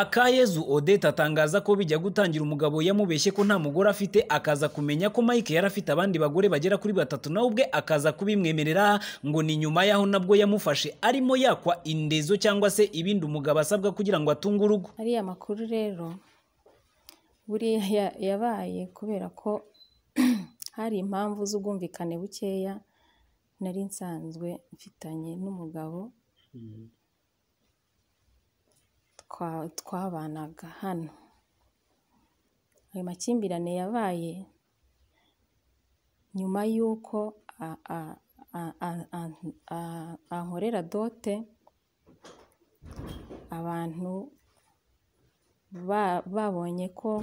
akayezu odette atangaza ko bijya gutangira umugabo yamubeshye ko nta mugore afite akaza kumenya ko mike yari afite abandi bagore bagera kuri batatu nawe ubwe akaza kubimwemerera ngo ni nyuma yaho nabwo yamufashe arimo yakwa indezo cyangwa se ibindi umugabo asabwa kugira ngo atunge urugo ariya makuru rero buriya ya- yabaye kubera ko hari impamvu z'ubwumvikane bukeya nari nsanzwe mfitanye n'umugabo twa- twabanaga hano ayo makimbirane yabaye nyuma y'uko a- a- a- a- a- a- ankorera dote abantu ba- babonye ko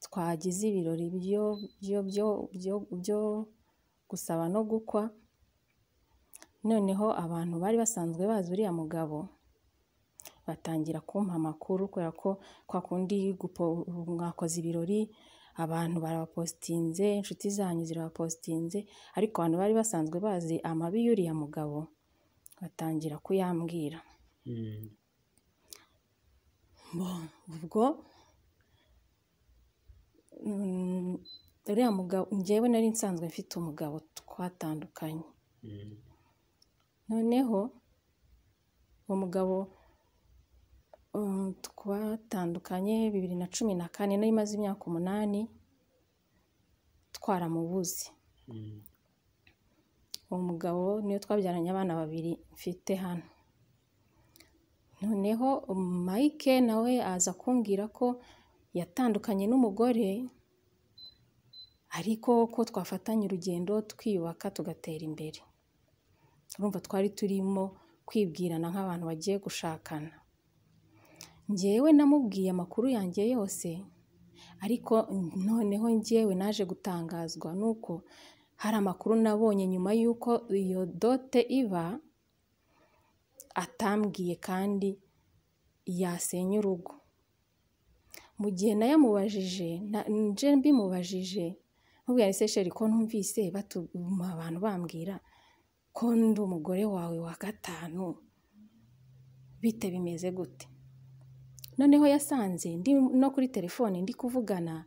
twagize ibirori byo- byo- byo- byo- byo gusaba no gukwa noneho abantu bari basanzwe bazi uriya mugabo batangira kumpa amakuru kubera ko kwa kundi gupo- mwakoze ibirori abantu barabapositinze inshuti zanyu zirabapositinze ariko abantu bari basanzwe bazi amabi y'uriya mugabo batangira kuyambwira ubwo mm, uriya mugabo njyewe nari nsanzwe mfite umugabo twatandukanye noneho uwo mugabo um, twatandukanye bibiri na cumi na kane nari maze imyaka umunani twaramubuze uwo mugabo niyo twabyaranye abana babiri mfite hano noneho mike nawe aza kumbwira ko yatandukanye n'umugore ariko ko twafatanya urugendo twiyubaka tugatera imbere urumva twari turimo kwibwirana nk'abantu bagiye gushakana njyewe namubwiye amakuru yanjye yose ariko noneho njyewe naje gutangazwa nuko hari amakuru nabonye nyuma y'uko iyo dote iba atambwiye kandi yasenya urugo mu gihe nayo amubajije na- nje mbimubajije nkubwira se sheri ko numvise batuma abantu bambwira ko ndi umugore wawe wa gatanu bite bimeze gute noneho yasanze ndi no kuri telefone ndi kuvugana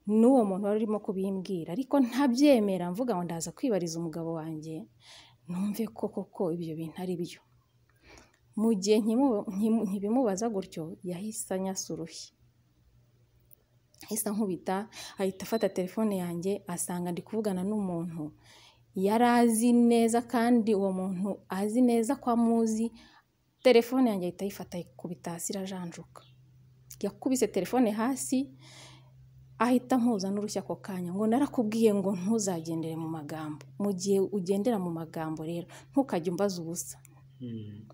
n'uwo muntu wari urimo kubimbwira ariko ntabyemera mvuga ngo ndaza kwibariza umugabo wanjye numve ko koko ibyo bintu ari byo mu gihe nkimu- nkimu- nkibimubaza gutyo yahise anyasa urushyi ahise ankubita ahita afata telefone yanjye asanga ndi kuvugana n'umuntu yari azi neza kandi uwo muntu azi neza ko amuzi telefone yanjye ahita ayifata ayikubita hasi irajanjuka yakubise telefone hasi ahita ampuza n'urushya ako kanya ngo narakubwiye ngo ntuzagendere mu magambo mu gihe ugendera mu magambo rero ntukajye umbaza ubusa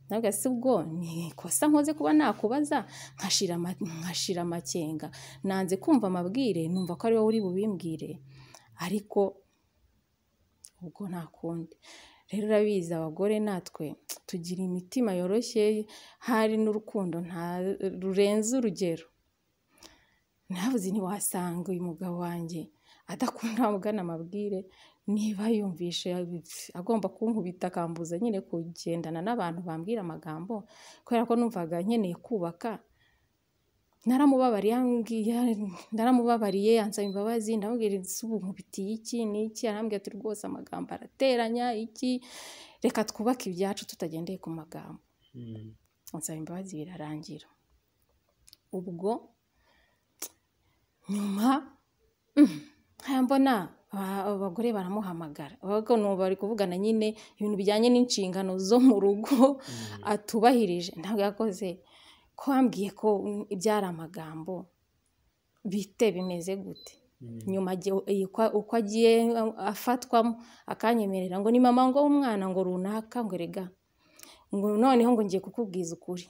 ntabwo si ubwo ni ikosa nkoze kuba nakubaza nkashira ama- nkashira amakenga nanze kumva amabwire numva ko ari wowe uri bubimbwire ariko ubwo nta kundi rero urabizi abagore natwe tugira imitima yoroshye hari n'urukundo nta rurenze urugero navuze ntiwasanga uyu mugabo wanjye adakunda amugana amabwire niba yumvishe agomba kunkubita akambuza nyine kugendana n'abantu bambwira amagambo kubera ko numvaga nkeneye kubaka naramubabariye yambwiye- naramubabariye yansaba imbabazi ndamubwira ati, ubu nkubitiye iki n'iki arambwira ati rwose amagambo arateranya iki reka twubake ibyacu tutagendeye ku magambo ansaba imbabazi birarangira ubwo nyuma mm, haya mbona aba- abagore baramuhamagara abagabo n'ubu bari kuvugana nyine ibintu bijyanye n'inshingano zo mu rugo atubahirije ntabwo yakoze ko wambwiye ko mm, ibyari amagambo bite bimeze gute nyuma agiye- iyi kwa- uko agiye a- afatwamo akanyemerera ngo ni mama ngo w'umwana ngo runaka ngo rega ngo noneho ngo ngiye kukubwiza ukuri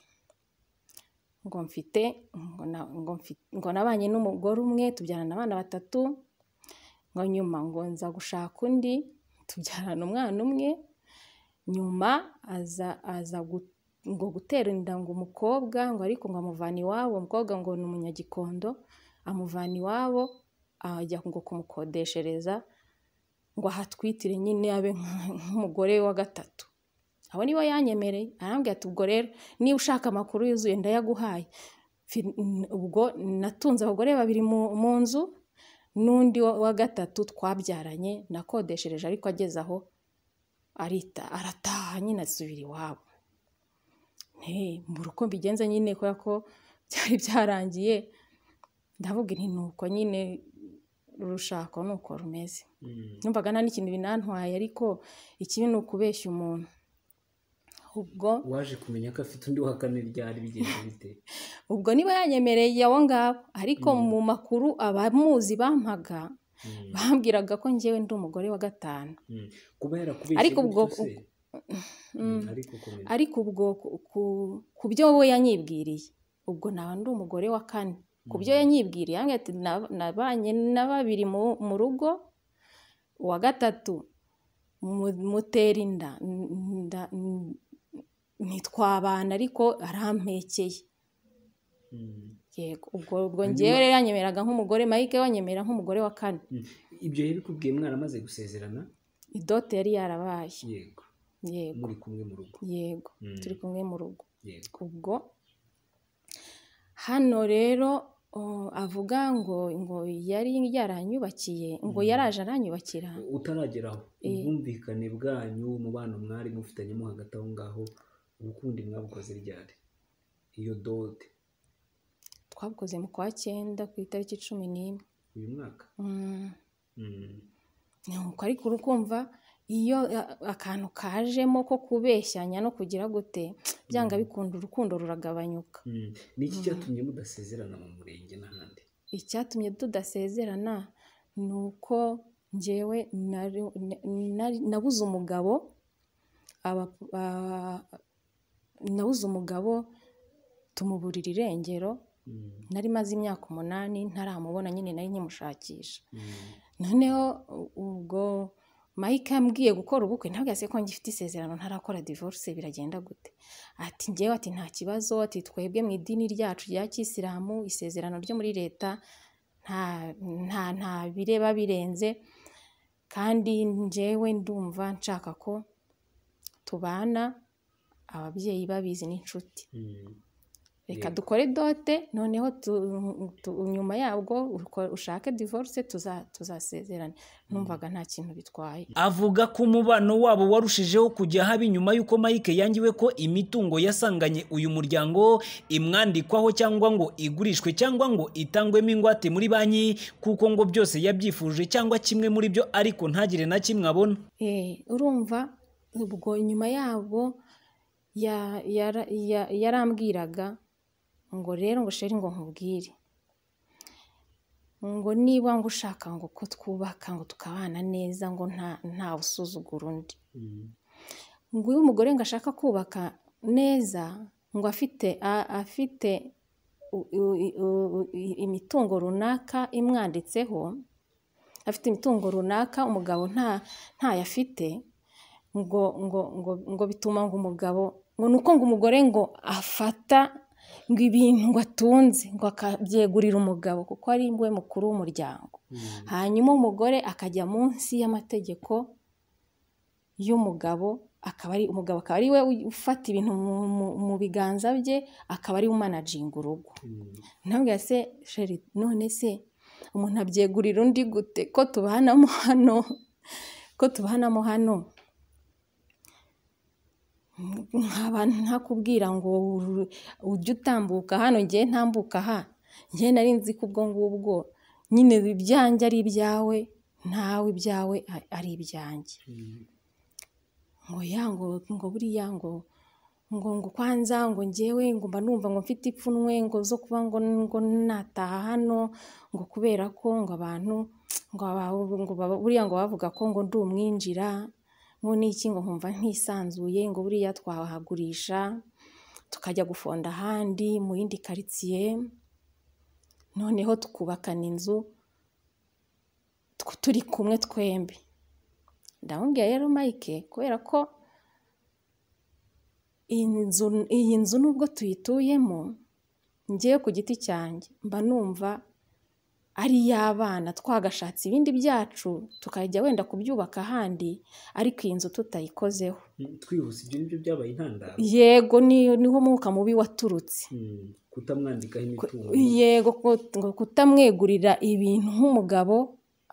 ngo mfite ngo na- ngo mfi- ngo nabanye n'umugore umwe tubyarana abana batatu ngo nyuma ngo nza gushaka undi tubyarana umwana umwe nyuma aza aza gu- ngo gutera inda ngo umukobwa ngo ariko ngo amuvana iwabo umukobwa ngo ni umunyagikondo amuvana iwabo ajya ngo kumukodeshereza ngo ahatwitire nyine abe nk- nk'umugore wa gatatu abo nibo yanyemereye arambwira ati ubwo rero niba ushaka amakuru yuzuye ndayaguhaye Fi- n- ubwo natunze abagore babiri mu- mu nzu n'undi wa wa gatatu twabyaranye nakodeshereje ariko ageze aho arita arataha nyine asubira iwabo Nti, mu rugo mbigenza nyine kubera ko byari byarangiye ndavuga nti ni uko nyine urushako ni uko rumeze numvaga nta n'ikintu binantwaye ariko ikibi ni ukubeshya umuntu ubwo waje kumenya ko afite undi wa kane ryari bigenze bite ubwo niba yanyemereye abo ngabo ariko mu makuru abamuzi bampaga Mm, bambwiraga ko njyewe ndi umugore wa gatanu mm. kuba yarakubeshye Ariko ubwo- gutyo se? Mm. Mm, ariko komeza ariko ubwo ku- ku- ku byo we yanyibwiriye ubwo naba ndi umugore wa kane ku byo Mm. yanyibwiriye yambwiye ati "Nab- nabanye na babiri mu mu rugo uwa gatatu mu- mutera inda n- nda- n- ntitwabana ariko arampekeye Mm, yego ubwo ubwo Hanyuma- ngewe rero yanyemeraga nk'umugore mike we yanyemera nk'umugore wa kane mm. ibyo yabikubwiye mwaramaze gusezerana idote yari yarabaye yego yego muri kumwe mu rugo yego Mm, turi kumwe mu rugo yego ubwo hano rero o, avuga ngo ngo yari yaranyubakiye ngo Mm. yaraje aranyubakira utarageraho Eh. ubwumvikane bwanyu umubano mwari mufitanyemo hagati aho ngaho urukundo mwabukoze ryari iyo dote twabukoze mu kwa cyenda ku itariki cumi n'imwe uyu mwaka Mm. Mm, ni uko ariko urukumva iyo a- akantu kajemo ko kubeshyanya no kugira gute byanga Mm. bikunda urukundo ruragabanyuka mm. ni iki Mm. cyatumye mudasezerana mu murenge n'ahandi icyatumye tudasezerana ni uko njyewe nari- na- nari- nabuze umugabo aba- a- nabuze umugabo tumuburira irengero Mm, nari maze imyaka umunani ntaramubona nyine nari nkimushakisha mm. noneho u- ubwo mike yambwiye gukora ubukwe ntabwo yase ko ngifite isezerano ntarakora divorce biragenda gute ati njyewe ati nta kibazo ati twebwe mu idini ryacu rya kisilamu isezerano ryo muri leta nta nta nta bireba birenze kandi njyewe ndumva nshaka ko tubana ababyeyi babizi n'inshuti Mm, reka Yego. dukore dote noneho tu- tu- nyuma yabwo uko- ushake divorce tuza- tuzasezerane numvaga nta kintu bitwaye avuga ko umubano wabo warushijeho kujya haba nyuma y'uko Mike yangiwe ko imitungo yasanganye uyu muryango imwandikwaho cyangwa ngo igurishwe cyangwa ngo itangwemo ingwate muri banki kuko ngo byose yabyifuje cyangwa kimwe muri byo ariko ntagire na kimwe abona Eh, urumva ubwo nyuma yabwo ya- yara- ya- yarambwiraga ngo rero ngo sheri ngo nkubwire ngo niba ngo ushaka ngo ko twubaka ngo tukabana neza ngo nta ntawe usuzugura undi mm, ngo iyo umugore ngo ashaka kubaka neza ngo afite a- afite u- u- u- i- imitungo runaka imwanditseho afite imitungo runaka umugabo nta ntayo afite ngo ngo ngo ngo bituma ngo umugabo ngo ni uko ngo umugore ngo afata ngo ibintu ngo atunze ngo akabyegurira umugabo kuko ari we mukuru w'umuryango mm. hanyuma umugore akajya munsi y'amategeko y'umugabo akaba ari umugabo akaba ari we ufata ibintu mu, mu, mu biganza bye akaba ari we umanajinga urugo Mm, ntabwo se sheri none se umuntu abyegurira undi gute ko tubanamo hano ko tubanamo hano nkaba ntakubwira ngo uru- ujye utambuka hano ngiye ntambuka aha ngiye nari nzi ko ubwo ngubwo nyine ibyanjye ari ibyawe ntawe ibyawe a- ari ibyanjye mm, ngo ya ngo ngo buriya ngo ngo ngo kwanza ngo njyewe ngo mba numva ngo mfite ipfunwe ngo zo kuba ngo ngo nataha hano ngo kubera ko ngo abantu ngo aba- ngo baba- buriya ngo bavuga ko ngo ndi umwinjira ngo n'iki ngo nkumva ntisanzuye ngo buriya twahagurisha tukajya gufonda ahandi mu yindi karitsiye noneho tukubakana inzu tw- turi kumwe twembi ndamubwira rero mike kubera ko iyi nzu iyi nzu nubwo tuyituyemo ngewe ku giti cyanjye mba numva ari iy'abana twagashatse ibindi byacu tukajya wenda kubyubaka ahandi ariko iyi nzu tutayikozeho mm. twihuse ibyo nibyo byabaye intandaro yego ni- niho umwuka mubi waturutse Mm, kutamwandikaho imitungo yego ku- ngo kutamwegurira ibintu nk'umugabo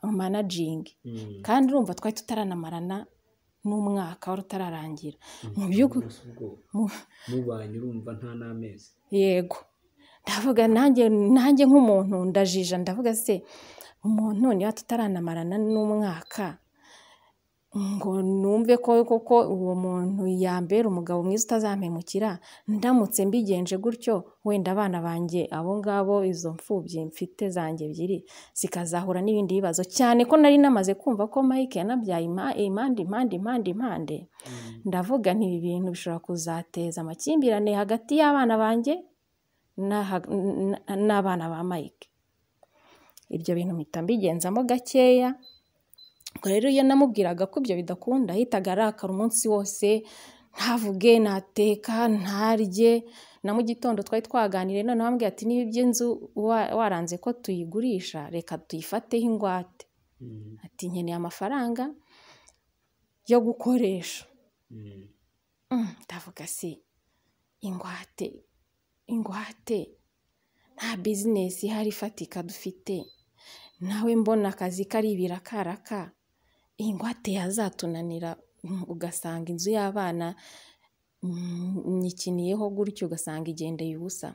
managingi Mm. kandi urumva twari tutarananarana n'umwaka wari utararangira mu by'ukuri Umunsi ubwo mu- mubanye urumva nta n'amezi yego ndavuga nanjye nanjye nk'umuntu ndajija ndavuga se umuntu niba tutarananarana n'umwaka ngo numve ko koko uwo muntu yambera umugabo mwiza utazampemukira ndamutse mbigenje gutyo wenda abana banjye abo ngabo izo mfubyi mfite zanjye ebyiri zikazahura n'ibindi bibazo cyane ko nari namaze kumva ko mike yanabyaye ima- impande impande impande impande ndavuga nti ibi bintu bishobora kuzateza amakimbirane hagati y'abana banjye n'aha- n- n'abana ba mike ibyo bintu mpita mbigenzamo gakeya ubwo rero iyo namubwiraga ko ibyo bidakunda yahitaga arakara umunsi wose ntavuge nateka ntarye na mu gitondo twari twaganiriye noneho ambwira ati niba iby'inzu wa- waranze ko tuyigurisha reka tuyifateho ingwate Mm. ati nkeneye amafaranga yo gukoresha Mm. Mm, ndavuga si ingwate ingwate nta bizinesi ihari ifatika dufite nawe mbona akazi kari ibirakaraka ingwate yazatunanira mm, ugasanga inzu y'abana mm, nyikiniyeho gutyo ugasanga igendeye ubusa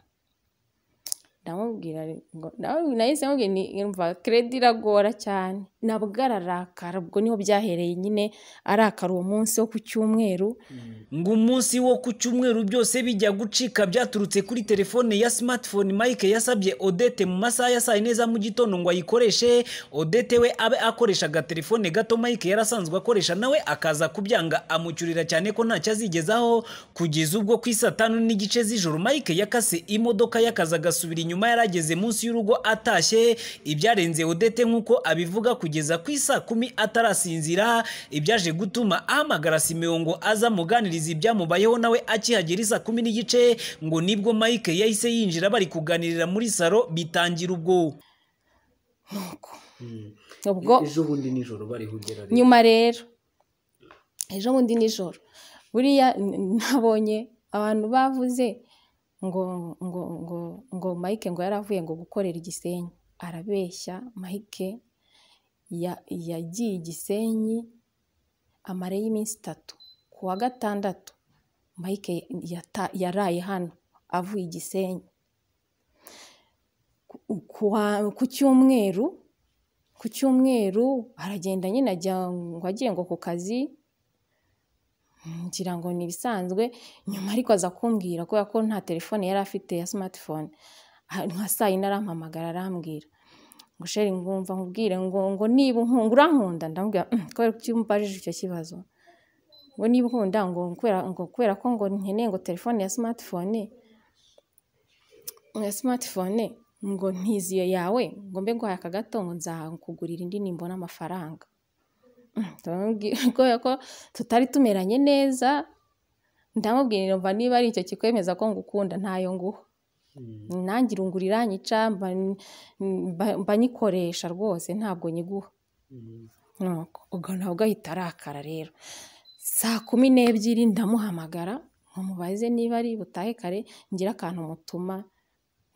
ndamubwira ngo nawe nahise mubwira nti "Umva, keredi iragora cyane nabwo ararakara ubwo niho byahereye nyine arakara uwo munsi wo ku cyumweru Mm. ngo umunsi wo ku cyumweru byose bijya gucika byaturutse kuri telefone ya smartphone Mike yasabye Odette mu masaha ya saa yine za mu gitondo ngo ayikoreshe Odette we abe akoresha agatelefone gato Mike yari asanzwe akoresha nawe akaza kubyanga amucyurira cyane ko ntacyo azigezaho kugeza ubwo ku isatanu n'igice z'ijoro Mike yakase imodoka y'akazi agasubira inyuma yari ageze munsi y'urugo atashye ibyarenze Odette nk'uko abivuga kugeza ku isa kumi atarasinzira ibyaje gutuma ahamagara Simeon ngo aza amuganiriza ibyamubayeho nawe akihagera isa kumi n'igice ngo nibwo Mike yahise yinjira bari kuganirira muri salo bitangira ubwo nuko Mm. ubwo ejo bundi nijoro barihugera rero nyuma rero ejo bundi nijoro buriya n- nabonye abantu bavuze ngo ngo ngo ngo mike ngo yaravuye ngo gukorera igisenyi arabeshya mike ya- yagiye igisenyi amare y'iminsi itatu ku wa gatandatu mike yata- yaraye hano avuye igisenyi Ku- ku wa- ku cyumweru ku cyumweru aragenda nyine ajya ngo agiye ngo ku kazi ngira ngo ni ibisanzwe nyuma ariko aza kumbwira kubera ko nta telefone yari afite ya smartphone Ah, nka saa yine arampamagara arambwira ngo sheri ngumva nkubwire ngo ngo niba unkunda urankunda ndamubwira "Mm, kubera ko umbajije icyo kibazo ngo niba unkunda ngo kubera ngo kubera ko ngo nkeneye ngo telefone ya smartphone ya smartphone ngo ntiziyo yawe ngo mbe nguhaye aka gato ngo nzakugurira indi nimbona amafaranga Mm, ndamubwira kubera ko tutari tumeranye neza ndamubwira mva niba ari icyo kikwemeza ko ngukunda ntayo nguha Mm. nanjye irungurira nyica mba mba- mba nyikoresha rwose ntabwo nyiguha Mm. nuko ubwo nabwo ahita arakara rero saa kumi n'ebyiri ndamuhamagara nkamubaze niba ari butahe kare ngira akantu mutuma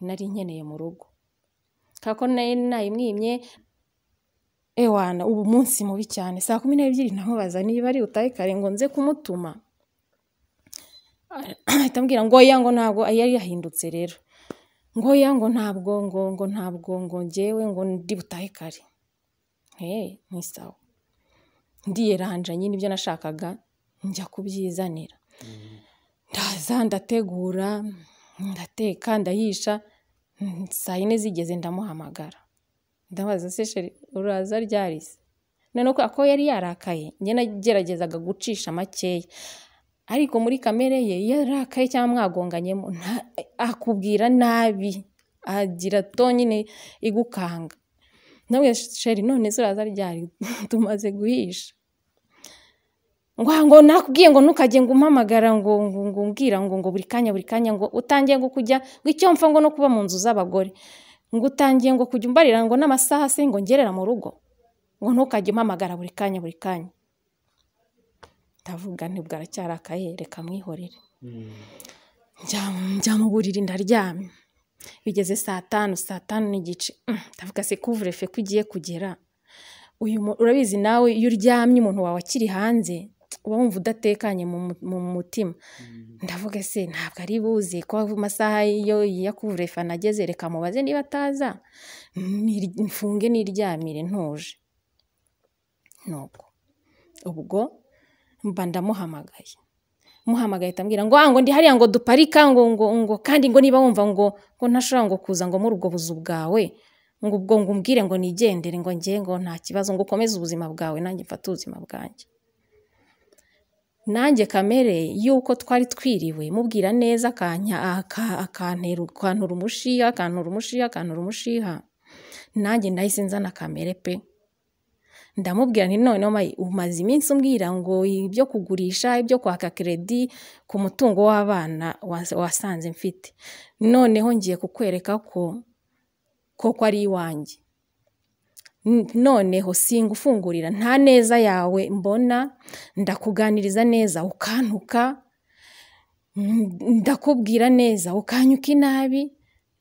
nari nkeneye mu rugo kubera ko nari nayimwimye ewana ubu munsi mubi cyane saa kumi n'ebyiri ndamubaza niba ari butahe kare ngo nze kumutuma ahita ambwira ngo oya ngo ntabwo yari yahindutse rero ngo oya ngo ntabwo ngo ngo ntabwo ngo ngewe ngo ndi butahe kare Hey, ni sawa ndiyeranja nyine ibyo nashakaga njya kubyizanira Mm. ndaza ndategura ndateka ndahisha mm, saa yine zigeze ndamuhamagara ndabaza se sheri uraza ryarisi noneho kubera ko yari yarakaye njye nageragezaga gucisha makeya ariko muri kamere ye iyo yarakaye cyangwa mwagonganyemo nta- akubwira nabi agira tonyine igukanga nawe sheri none ziraza ryari tumaze guhisha ngo ngo nakubwiye ngo ntukajye ngo umpamagara ngo ngo ngo umbwira ngo ngo buri kanya buri kanya ngo utangiye ngo kujya ngo icyo mpfa ngo no kuba mu nzu z'abagore ngo utangiye ngo kujya umbarira ngo n'amasaha se ngo ngerera mu rugo ngo ntukajye umpamagara buri kanya buri kanya ndavuga ntibwo aracyarakaye reka mwihorere Mm. njya njya mu buriri ndaryamye bigeze saa tanu saa tanu n'igice Mm, ndavuga se kuvure fe ko ugiye kugera uyu mu- urabizi nawe iyo uryamye umuntu wawe akiri hanze uba wumva udatekanye mu mu- mu mutima ndavuga se ntabwo ari buze ko amasaha yo ya kuvure fe anageze reka mubaze niba ataza nir- mfunge n'iryamire ntuje nuko ubwo mba ndamuhamagaye muhamagaye tambwira ngo "Ah, ngo ndi hariya ngo duparika ngo ngo ngo kandi ngo niba wumva ngo ngo ntashobora ngo kuza ngo muri ubwo buzu bwawe ngo ubwo ngo umbwire ngo nigendere ngo njye ngo nta kibazo ngo ukomeze ubuzima bwawe nanjye mfate ubuzima bwanjye nanjye kamere y'uko twari twiriwe mubwira neza akanya aka- akantera akantura umushiha akantura umushiha akantura umushiha nanjye nahise nzana kamere pe ndamubwira nti noneho mayi umaze iminsi umbwira ngo ibyo kugurisha ibyo kwaka keredi ku mutungo w'abana wasa- wasanze mfite noneho ngiye kukwereka ko koko ari iwanjye N- noneho singufungurira nta neza yawe mbona ndakuganiriza neza ukantuka mm, ndakubwira neza ukanyuka inabi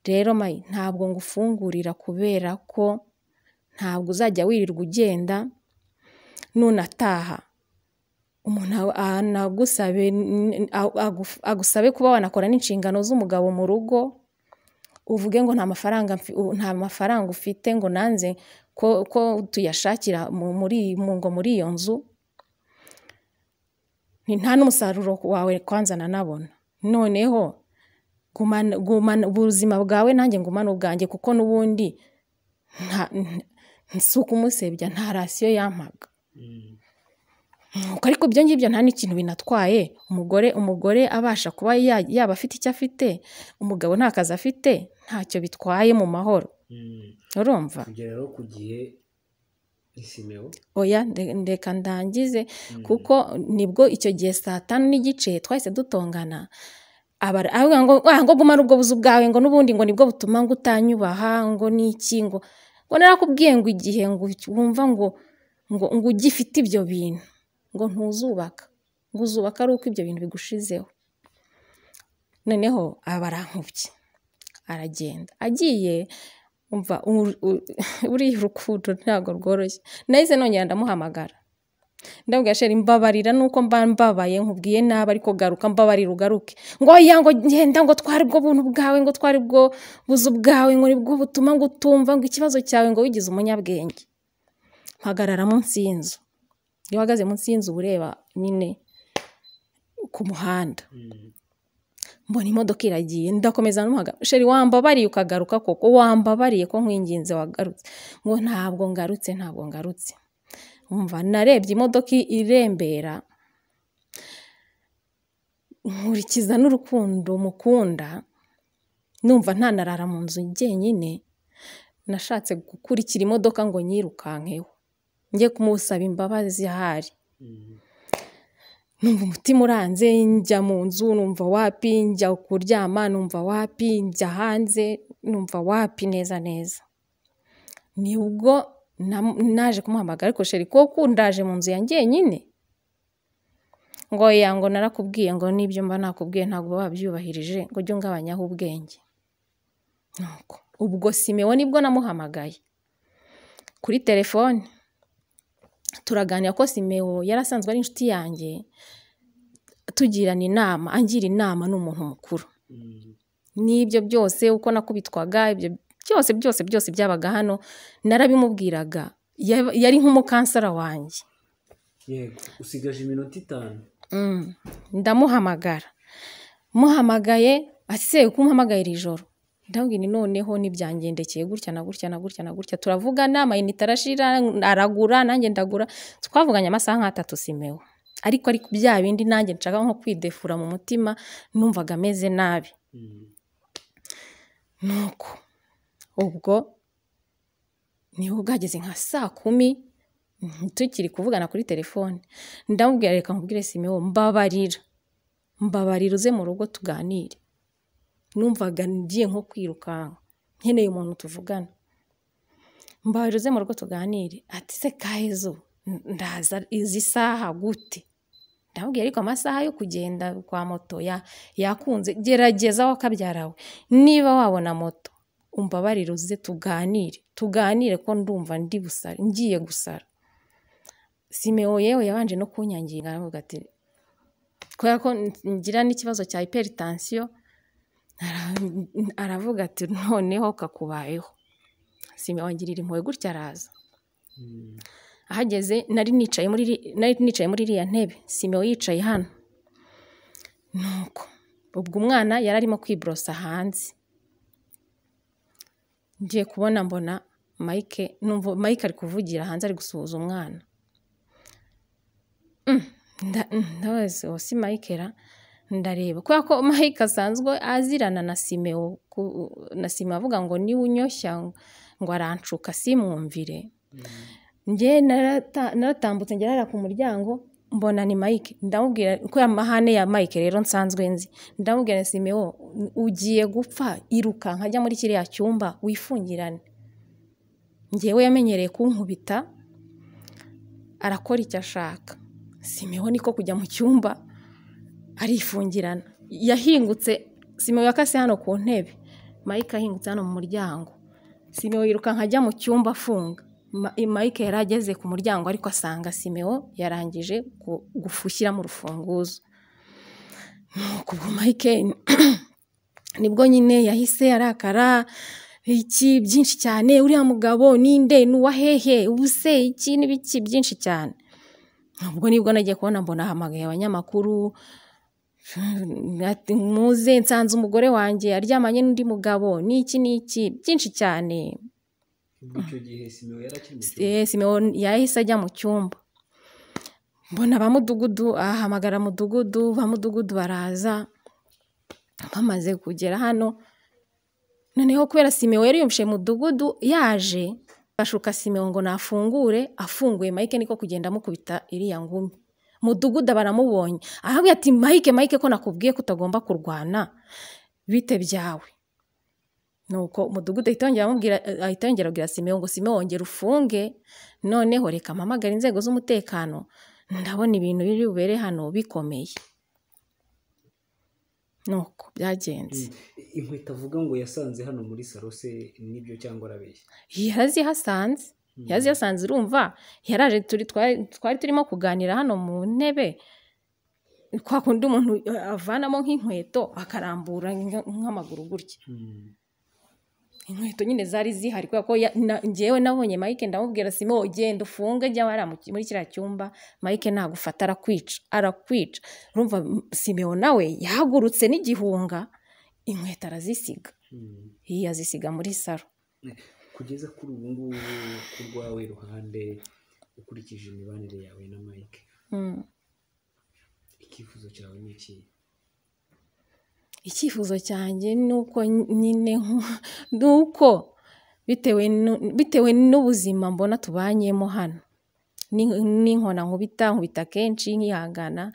rero mayi ntabwo ngufungurira kubera ko ntabwo uzajya wirirwa ugenda nunataha umuntu a- anagusabe n- a- agu- agusabe kuba wanakora n'inshingano z'umugabo mu rugo uvuge ngo nta mafaranga mfi- u- nta mafaranga ufite ngo nanze ko, ko tuyashakira mu- muri mu- ngo muri iyo nzu ni nta n'umusaruro wawe kwanza nanabona noneho gumana gumana ubuzima bwawe nanjye ngumana ubwanjye kuko n'ubundi nta- n- si ukumusebya nta rasiyo yampaga nuko ariko ibyo ngibyo nta n'ikintu binatwaye umugore umugore abasha kuba ya- yaba afite icyo afite umugabo nta kazi afite ntacyo bitwaye mu mahoro urumva kugera rero ku gihe isimeho oya nde- ndeka ndangize kuko nibwo icyo gihe saa tanu n'igice twahise dutongana abara- aravuga ngo "Ah, ngo gumana ubwo buzu bwawe ngo n'ubundi ngo nibwo butuma ngo utanyubaha ngo n'iki ngo ngo narakubwiye ngo igihe ngo wumva ngo ngo ngo ugifite ibyo bintu ngo ntuzubaka ngo uzubaka ari uko ibyo bintu bigushizeho noneho aba arankubye aragenda agiye umva uru- uru- buriya urukundo ntabwo rworoshye nahise nongera ndamuhamagara ndabwira sheri mbabarira nuko mba mbabaye nkubwiye nabi ariko garuka mbabarira ugaruke ngo oya ngo ngenda ngo twari bwo buntu bwawe ngo twari bwo buzu bwawe ngo nibwo butuma ngo utumva ngo ikibazo cyawe ngo wigize umunyabwenge mpagarara munsi y'inzu iyo uhagaze munsi y'inzu uba ureba nyine ku muhanda mbona imodoka iragiye ndakomeza n'umuhaga sheri wambabariye ukagaruka koko wambabariye ko nkwinginze wagarutse ngo ntabwo ngarutse ntabwo ngarutse umva narebye imodoka irembera nkurikiza n'urukundo mukunda numva ntanarara mu nzu jyenyine nashatse gukurikira imodoka ngo nyirukankeho njye kumusaba imbabazi ahari numva umutima uranze njya mu nzu numva wapi njya kuryama numva wapi njya hanze numva wapi neza neza ni ubwo nam- naje kumuhamagara ariko sheri ko kundaje mu nzu ya njyenyine ngo ya ngo narakubwiye ngo n'ibyo mba nakubwiye ntabwo wabyubahirije ngo ujye ungabanyaho ubwenge nuko ubwo simewo nibwo namuhamagaye kuri telefone turaganira ko simewo yari asanzwe ari inshuti yanjye tugirana inama angira inama ni umuntu mukuru n'ibyo byose uko nakubitwaga ibyo byose byose byose byabaga hano narabimubwiraga Yaba- yari nk'umukansara wanjye yego usigaje iminota itanu Mm. ndamuhamagara muhamagaye ase uko umuhamagayira ijoro ndabwira nti noneho nibyangendekeye gutya na gutya na gutya na gutya turavugana amayinite arashira aragura nanjye ndagura twavuganye amasaha nk'atatu simewe ariko ariko bya bindi nanjye nshaka nko kwidefura mu mutima numvaga ameze nabi nuko ubwo niba bwageze nka saa kumi mm, tukiri kuvugana kuri telefone ndamubwira reka nkubwire simewo mbabarira mbabarira uze mu rugo tuganire numvaga ngiye nko kwirukanka nkeneye umuntu tuvugana mbabarira uze mu rugo tuganire ati se kahezo ndaza izi saha gute ndamubwira ariko amasaha yo kugenda kwa moto ya- yakunze gerageza wakabyarawe niba wabona moto umbabarire uze tuganire tuganire ko ndumva ndi busara ngiye gusara simeo yewe yabanje no kunyangira aravuga ati kubera ko ngira n'ikibazo cya hypertension ara- aravuga ati noneho kakubayeho simeo angirira impuhwe gutya araza Mm. ahageze nari nicaye muri iri- nari nicaye muri iriya ntebe simeo yicaye hano nuko ubwo umwana yari arimo kwiborosa hanze ngiye kubona mbona mike numva mike ari kuvugira hanze ari gusuhuza umwana Mm, nda- mm, ndabaza uwo si mike ra ndareba kubera ko mike asanzwe azirana na simeo ku- na simeo avuga ngo niwe unyoshya ngo aranshuka simwumvire njye narata- naratambutse ngerara ku muryango mbona ni mike ndamubwira ko amahane ya mike rero nsanzwe nzi ndamubwira nti simeo ugiye gupfa iruka nkajya muri kiriya cyumba wifungirane njyewe yamenyereye kunkubita arakora icyo ashaka simeo niko kujya mu cyumba arifungirana yahingutse simeo yakase hano ku ntebe mike ahingutse hano mu muryango simeo yirukanka ajya mu cyumba afunga Ma- mike yari ageze ku muryango ariko asanga simeo yarangije gu- gufushyira mu rufunguzo nuko ubwo mike nibwo nyine yahise arakara iki byinshi cyane uriya mugabo ninde nuwa hehe ubuse iki n'ibiki byinshi cyane ubwo nibwo nagiye kubona mbona ahamagaye abanyamakuru Ati, muze nsanze umugore wanjye aryamanye n'undi mugabo n'iki n'iki byinshi cyane ubwo icyo gihe simeo yari akiri mu cyumba Eh, Simeo yahise ajya mu cyumba mbona ba mudugudu ahamagara mudugudu ba mudugudu baraza bamaze kugera hano noneho kubera Simeo yari yumvishe mudugudu yaje bashuka Simeo ngo nafungure afunguye Mike niko kugenda amukubita iriya ngumi mudugudu baramubonye ahabwe ati Mike Mike ko nakubwiye ko utagomba kurwana bite byawe nuko umudugudu ahita yongera amubwira ahita yongera abwira simeo ngo simeo wongera ufunge noneho reka mpamagare inzego z'umutekano ndabona ibintu biri bubere hano bikomeye nuko byagenze Mm. inkweto avuga ngo yasanze hano muri saro se nibyo cyangwa arabeshya yarazihasanze Mm. yazihasanze urumva yaraje turi twari twari turimo kuganira hano mu ntebe kwa kundi umuntu eh, avanamo nk'inkweto akarambura nk- nk'amaguru gutya Mm. inkweto nyine zari zihari kubera ko ya- na- njyewe nabonye mike ndamubwira simo genda ufunge jya wariya mu ki- muri kiriya cyumba mike nagufata arakwica arakwica urumva m- simeo nawe yahagurutse n'igihunga inkweto arazisiga Mm. yazisiga muri saro kugeza kuri ubu ngubu ku rwawe ruhande ukurikije imibanire yawe na mike Mm. icyifuzo cyawe ni iki icyifuzo cyanjye ni uko nyine nku- ni uko bitewe nu- bitewe n'ubuzima mbona tubanyemo hano Ni- n'inkona nkubita nkubita kenshi nkihangana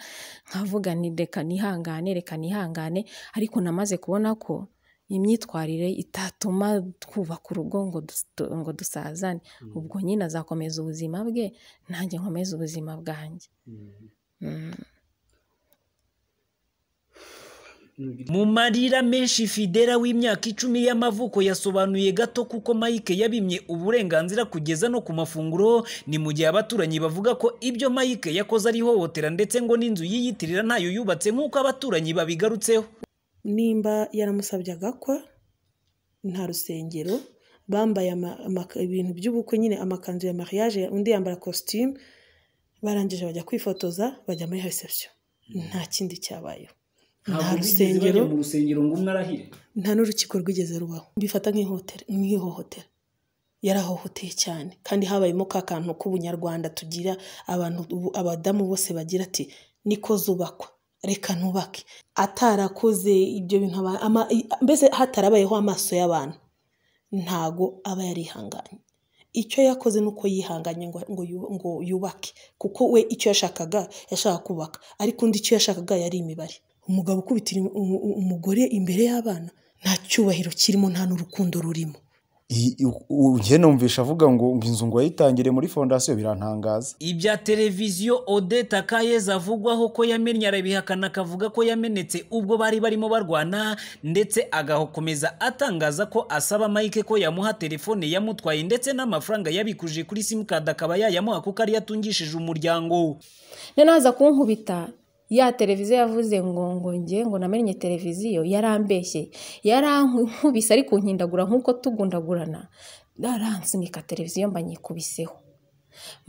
nkavuga nti reka nihangane reka nihangane ariko namaze kubona ko imyitwarire itatuma twubaka urugo ngo dus- ngo dusazane Mm. ubwo nyine azakomeza ubuzima bwe nanjye nkomeze ubuzima bwanjye Mm. Mm. Nugira- mu marira menshi fidela w'imyaka icumi y'amavuko yasobanuye gato kuko mike yabimye uburenganzira kugeza no ku mafunguro ni mu gihe abaturanyi bavuga ko ibyo mike yakoze ari ihohotera ndetse ngo n'inzu yiyitirira ntayo yubatse nk'uko abaturanyi babigarutseho nimba yaramusabye agakwa nta rusengero bambaye ama- ama- ibintu by'ubukwe nyine amakanzu ya mariage undi yambara kositimu barangije bajya kwifotoza bajya muri reception nta kindi cyabayeho nta Ntabwo bigeze rusengero bajya mu rusengero ngo umwe arahire nta n'urukiko rwigeze rubaho mbifata nk'ihohotera nk'ihohotera yarahohoteye cyane kandi habayemo ka kantu k'ubunyarwanda tugira abantu ubu abadamu bose bagira ati niko zubakwa reka nubake atarakoze ibyo bintu aba- ama- i- mbese hatarabayeho amaso y'abantu ntago aba yarihanganye icyo yakoze ni uko yihanganye ngo, ngo, yu- ngo yubake kuko we icyo yashakaga yashaka kubaka ariko undi icyo yashakaga yari imibare umugabo ukubitira umu- umu- umugore imbere y'abana nta cyubahiro kirimo nta n'urukundo rurimo njye numvisha avuga ngo ngo inzu ngo yayitangire muri fondasiyo birantangaza ibya televiziyo odeta kayeze avugwaho ko yamennye arabihakana akavuga ko yamenetse ubwo bari barimo barwana ndetse agakomeza atangaza ko asaba mike ko yamuha telefone yamutwaye ndetse n'amafaranga yabikuje kuri simukadi akaba yayamuha kuko ariyo atungishije umuryango noneho aza kunkubita ya televiziyo yavuze ngo ngo nge ngo namenye televiziyo yarambeshye yarankubise ari kunkindagura nk'uko tugundagurana aransunika televiziyo mba nyikubiseho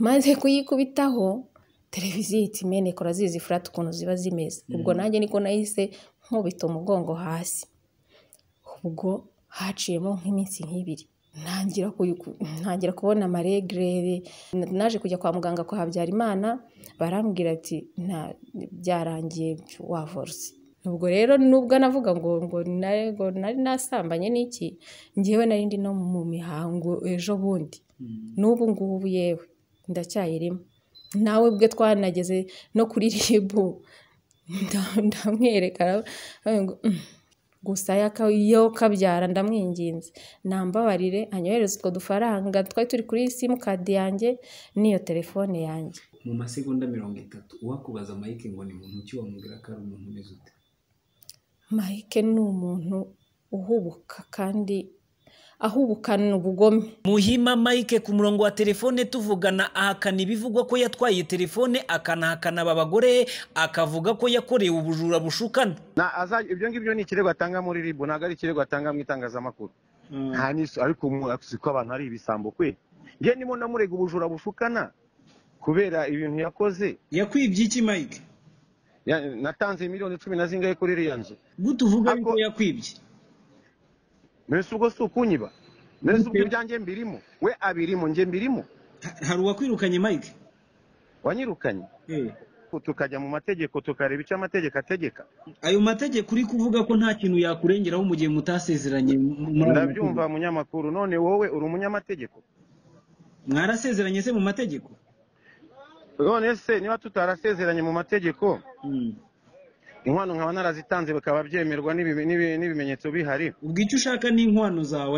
maze kuyikubitaho televiziyo ihita imeneka urazizi furati ukuntu ziba zimeze ubwo nanjye niko nahise nkubita umugongo hasi ubwo haciyemo nk'iminsi nk'ibiri ntangira kubona amaregirere naje kujya kwa muganga kwa habyarimana barambwira ati nta byarangiye wavoruse ubwo rero nubwo anavuga ngo ngo nari nasambanye n'iki ngewe nari ndi no mu mihango ejo bundi n'ubu ngubu yewe ndacyayirimo nawe bwe twanageze no kuri ribu ndamwerekana gusa yo kabyara ndamwinginze nambabarire anyohereze utwo dufaranga twari turi kuri simukadi yanjye n'iyo telefone yanjye mu masegonda mirongo itatu uwakubaza mike ngo ni muntu ki wamubwira ko ari umuntu umeze ute mike ni umuntu uhubuka kandi ahubukana ubugome muhima mike ku murongo wa telefone tuvugana ahakana ibivugwa ko yatwaye telefone akanahakana aba bagore akavuga ko yakorewe ubujura bushukana ibyo ngibyo ni ikirego atanga muri ribu ntabwo ari ikirego atanga mu itangazamakuru nta n'iso ariko uzi ko abantu ari ibisambo kwe nge ndimo namurega ubujura bushukana kubera ibintu yakoze yakwibye iki mike natanze miliyoni cumi na zingahe kuri iriya nzu gute uvuga yuko yakwibye mbese ubwo si ukunyiba mbese ubwo ibyanjye mbirimo we abirimo njye mbirimo hari uwakwirukanye mike wanyirukanye tukajya mu mategeko tukareba icyo amategeko ategeka ayo mategeko uri kuvuga ko nta kintu yakurengeraho mu gihe mutasezeranye ndabyumva munyamakuru none wowe uri umunyamategeko mwarasezeranye se mu mategeko none se niba tutarasezeranye mu mategeko inkwano nkaba narazitanze bikaba byemerwa n'ibimenyetso bihari ubwo icyo ushaka ni inkwano zawe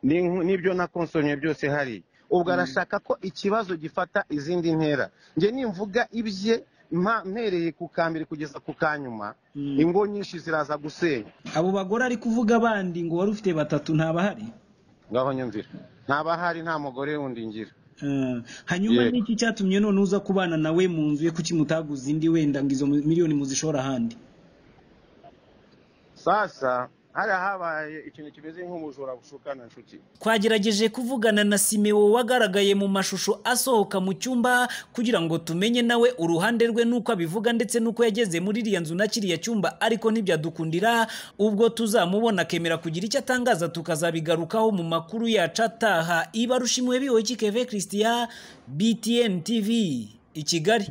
ariko n'ibyo nakonsomye byose hari ubwo arashaka ko ikibazo gifata izindi ntera njye nimvuga ibye mpereye ku kambere kugeza ku kanyuma ingo nyinshi ziraza gusenya abo bagore ari kuvuga abandi ngo wari ufite batatu ntabahari ngaho nyumvira ntabahari nta mugore wundi ngira hanyuma n'iki cyatumye none uza kubana nawe mu nzu ye kuki mutaguze indi wenda ngo izo miliyoni muzishora ahandi sasa hari habaye ikintu kimeze nk'umujura bushukana nshuti twagerageje kuvugana na simewo wagaragaye mu mashusho asohoka mu cyumba kugira ngo tumenye nawe uruhande rwe n'uko abivuga ndetse n'uko yageze muri iriya nzu na kiriya cyumba ariko ntibyadukundira ubwo tuzamubona akemera kugira icyo atangaza tukazabigarukaho mu makuru yacu ataha iba rushimiwe bihoye kikeve christian btn tv i kigali